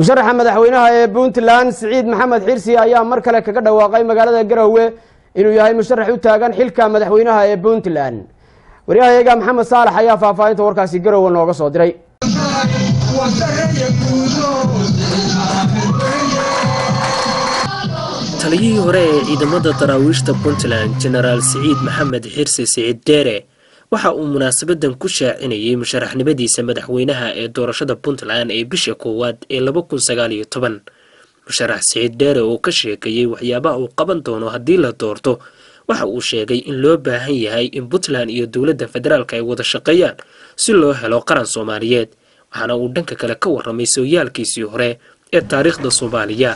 musharaxa madaxweynaha ee puntland siciid maxamed xirsi ayaa mar kale kaga dhawaaqay magaalada garowe inuu yahay musharax u taagan xilka madaxweynaha ee puntland waryahayaga maxamed saalax ayaa faahfaahinta warkaasi garowe nooga soo diray taliyihii hore ee ciidamada daraawiishta puntland jenaraal siciid maxamed xirsi siciid deere waxa uu munaasabadan ku shaacinayay musharaxnimadiisa madaxweynaha ee doorashada puntland ee bisha koowaad ee laba kun sagaal iyo toban musharax siciid deere oo ka sheekeeyey waxyaabaha uu qaban doono haddii la doorto waxa uu sheegay in loo baahan yahay in puntland iyo dowladda federaalk ay wada shaqeeyaan si loo helo qaran soomaaliyeed waxaana uu dhanka kale ka warramay sooyaalkiisii hore ee taariikhda soomaaliya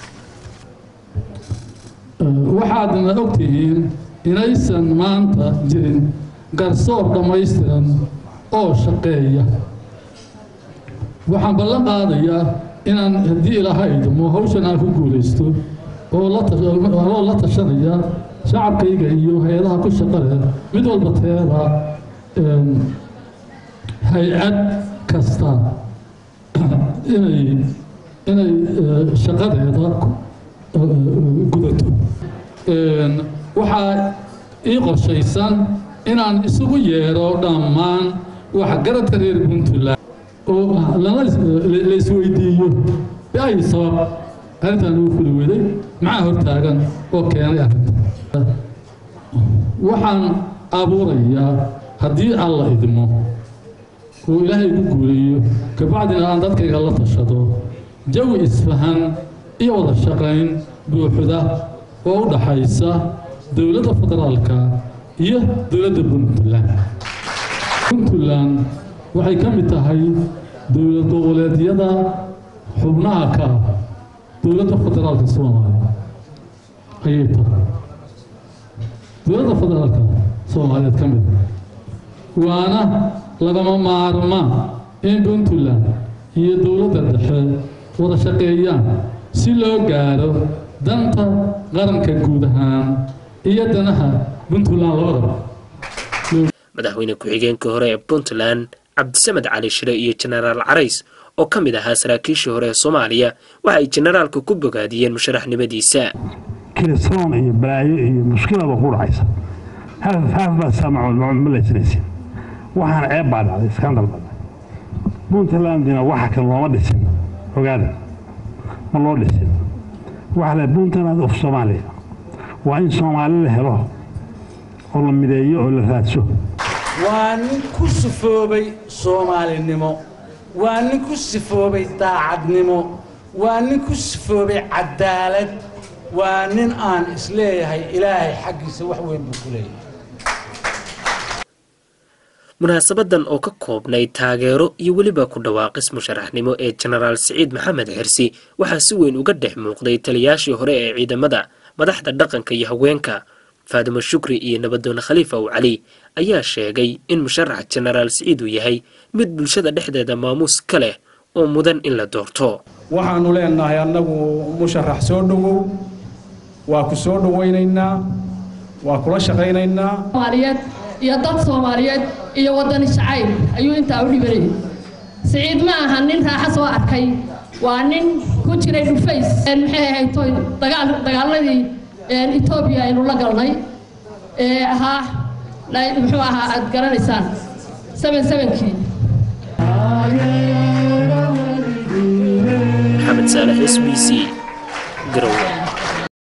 waxaadna ogtihiin inaysan maanta jirin garsoor dhammaystiran oo shaqeeya waxaan ballan qaadayaa inaan haddii ilaaha idmo hawshan aan ku guulaysto oo la tashanaya shacabkayga iyo hay-adaha ku shaqale mid walba teeda hay-ad kasta inay inay shaqadeeda gudato waxaa ii qorshaysan inaan isugu yeedho dhammaan waxgaradka reer puntland oo la isweydiiyo biay sabab arrintan ugu fuli weday maxaa hortaagan oo keenay arrinta waxaan abuurayaa haddii alla idmo oo ilaahay ku guuleeyo kabacdina aan dadkayga la tashado jawi isfahan iyo wada shaqayn buuxda oo u dhaxaysa dowladda federaalka iyo dowladda puntland puntland waxay ka mid tahay dowlad goboleedyada xubnaha ka ah dowladda federaalka soomaaliya ayay tahay dowladda federaalka soomaaliyeed ka mid waana lagama maarmaan in puntland iyo dowladda dhexe wada shaqeeyaan si loo gaaro danta qaranka guud ahaan iyo danaha puntland labadaba madaxweyne ku-xigeenkii hore ee puntland cabdisamed cali shire iyo jenaraal carays oo ka mid ahaa saraakiishii hore ee soomaaliya waxa ay jenaraalka ku bogaadiyeen musharaxnimadiisa kilisoon iyo balaayo iyo mushkilaba ku dhacaysa haaf baa saamacood ma laysanaysin waxaana ceeb baa dhacday iskandal baa dhacday puntlandina waxa kan looma dhisin ogaada ma loo dhisin waxaa la puntland of soomaaliya waa in soomaali la helo oo la mideeyo oo la raadso waa nin ku sifoobay soomaalinimo waa nin ku sifoobay daacadnimo waa nin ku sifoobay cadaalad waa nin aan isleeyahay ilaahay xaggiisa wax weyn buu ku leeyahay munaasabadan oo ka koobnay taageero iyo weliba ku dhawaaqis musharaxnimo ee jenaraal siciid maxamed xirsi waxaa si weyn uga dhex muuqday taliyaashii hore ee ciidamada madaxda dhaqanka iyo haweenka faadimo shukri iyo nabadoone khaliifa ow cali ayaa sheegay in musharax jenaraal siciid uu yahay mid bulshada dhexdeeda maamuus ka leh oo mudan in la doorto waxaannu leenahay annagu musharax soo dhowow waa ku soo dhowaynaynaa waa kula shaqaynaynaa soomaaliyeed iyo dad soomaaliyeed iyo waddani jacayl ayuu intaa u dhibanayay siciid ma aha nin raaxa soo arkay waa nin ku jiray dhufays maxay ahayd toy dagaal dagaaladii etoobiya aynu la galnay ee ahaa muxuu ahaa aad garanaysaan seven sevenkii maxamed saalax s b c garowe